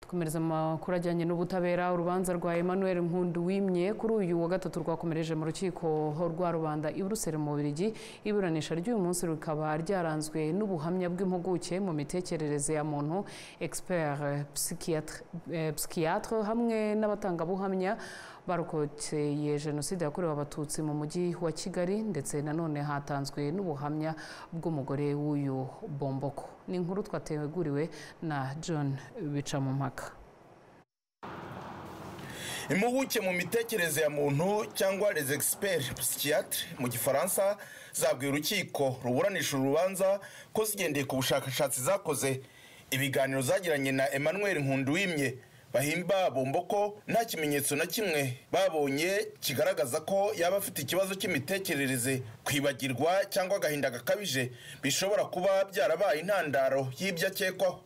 dukomereza amakuru ajyanye n'ubutabera urubanza rwa emmanuel nkundu wimye kuri uyu wa gatatu rwakomereje mu rukiko rwa rubanda i buruseli mu bubirigi iburanisha ry'uyu munsi rikaba ryaranzwe n'ubuhamya bw'impuguke mu mitekerereze ya muntu expert psychiatre hamwe n'abatangabuhamya barokoteye jenoside yakorewe abatutsi mu mujyi wa kigali ndetse nanone hatanzwe n'ubuhamya bw'umugore w'uyu bomboko ni inkuru twateguriwe na john bicamumpaka impuguke mu mitekerereze ya muntu cyangwa les experts psychiatre mu gifaransa zabwiye urukiko ruburanisha urubanza ko zigendeye ku bushakashatsi zakoze ibiganiro zagiranye na emmanuel nkunduwimye bahimba bomboko nta kimenyetso na kimwe babonye kigaragaza ko yaba afite ikibazo cy'imitekerereze kwibagirwa cyangwa agahinda gakabije bishobora kuba byarabaye intandaro y'ibyo akekwaho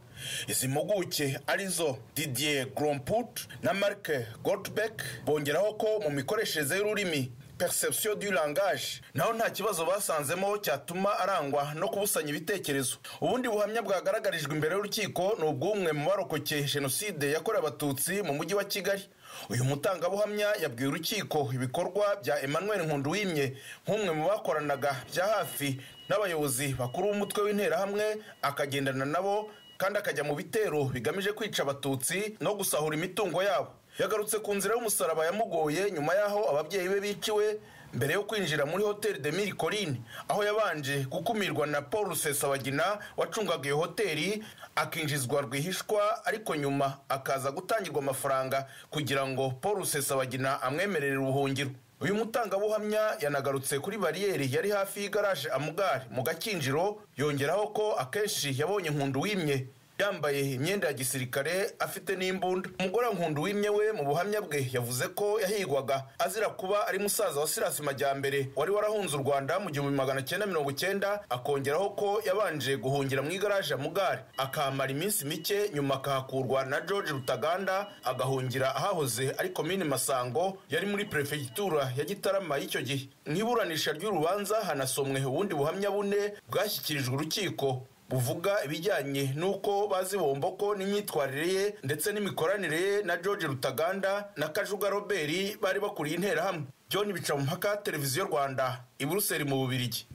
izi mpuguke arizo didier gromput na marc goldbeck bongeraho ko mu mikoreshereze y'ururimi perception du langage naho nta kibazo basanzemo cyatuma arangwa no kubusanya ibitekerezo ubundi buhamya bwagaragarijwe imbere y'urukiko ni ubw'umwe mu barokokeye jenoside yakorewe abatutsi mu mujyi wa kigali uyu mutangabuhamya yabwiye urukiko ibikorwa bya emmanuel nkunduwimye nk'umwe mu bakoranaga bya hafi n'abayobozi bakuru b'umutwe w'interahamwe akagendana nabo kandi akajya mu bitero bigamije kwica abatutsi no gusahura imitungo yabo yagarutse ku nzira y'umusaraba yamugoye nyuma y'aho ababyeyi be biciwe mbere yo kwinjira muri hoteli de miri corine aho yabanje gukumirwa na paul rusesabagina wacungaga iyo hoteli akinjizwa rwihishwa ariko nyuma akaza gutangirwa amafaranga kugira ngo paul rusesabagina amwemerere ubuhungiro uyu mutangabuhamya yanagarutse kuri bariyeri yari hafi y'igaraje amugari mu gakinjiro yongeraho ko akenshi yabonye nkundu wimye yambaye imyenda ya gisirikare afite n'imbunda umugore nkundu wimye we mu buhamya bwe yavuze ko yahigwaga azira kuba ari musaza wa sirasi majyambere wari warahunze u rwanda mu gihumbi magana cyenda mirongo cyenda akongeraho ko yabanje guhungira mu igaraje ya mugari akahamara iminsi mike nyuma akahakurwa na george rutaganda agahungira ahahoze ari komini masango yari muri perefegitura ya gitarama y'icyo gihe mu iburanisha ry'urubanza hanasomwe ubundi buhamya bune bwashyikirijwe urukiko buvuga ibijyanye n'uko bazi bomboko n'imyitwarire ye ndetse n'imikoranire ye na george rutaganda na kajuga robert bari bakuriye interahamwe john bicamumpaka televiziyo rwanda i buruseli mu bubirigi